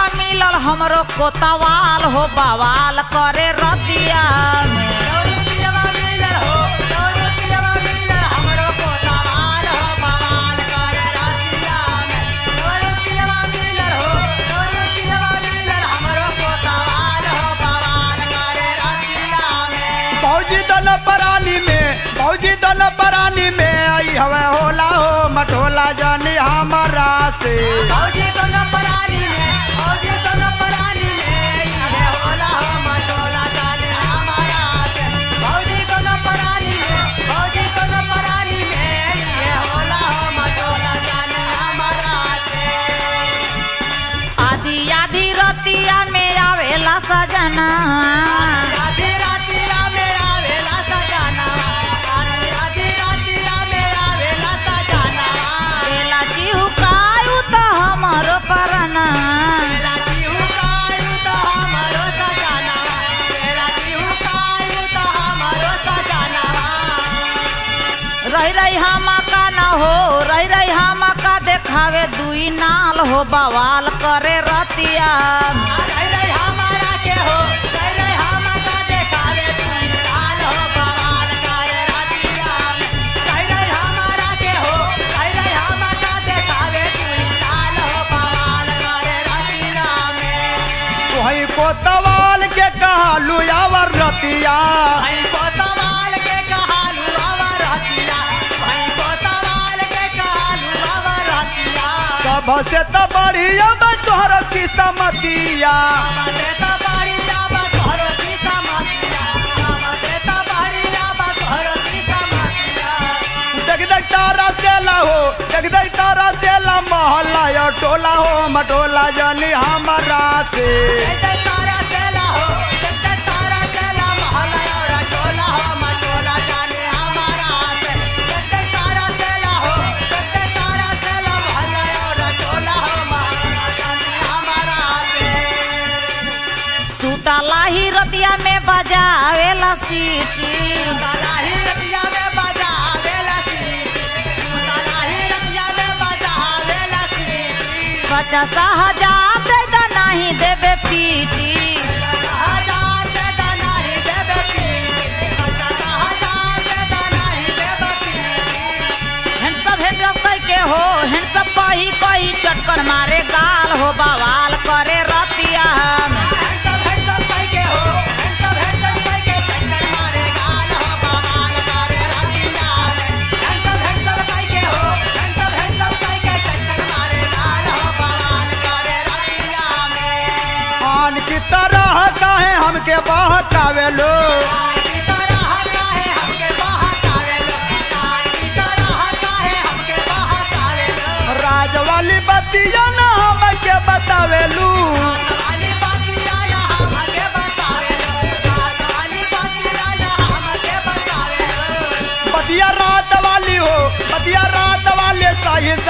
मिलल हमरो कोतवाल हो बवाल करे रतिया में फौजी दल परानी में फौजी दल परानी में आई हवे होला हो मटोला जानी हमारा से आधी आधी रतिया में आवेला सजना बेला चिहुकायु तो हमरो परना रही रही हमा का न हो रही रही हमा का देखावे दुई नाल हो बवाल करे रतिया वही कोतवाल के कहलू यावर रतिया सब से तो बढ़िया बा तोहर किस्मतिया देख देख तारा सेला हो देख देख तारा सेला मोहल्ला यो टोला हो मटोला जानी हमारा से सुतला ही रतिया में बजावेला सीटी पचास हजार दे दा नहीं देबे पीटी हैंडसम हैंडसम कह के हो हैंडसम कही कही चटकर मारे गाल हो बवाल करे रतिया में आन की तरह काहे हमके बहकावे लो राज वाली बतिया न हमके बतावेलू बतिया रात वाली हो बतिया रात वाले सही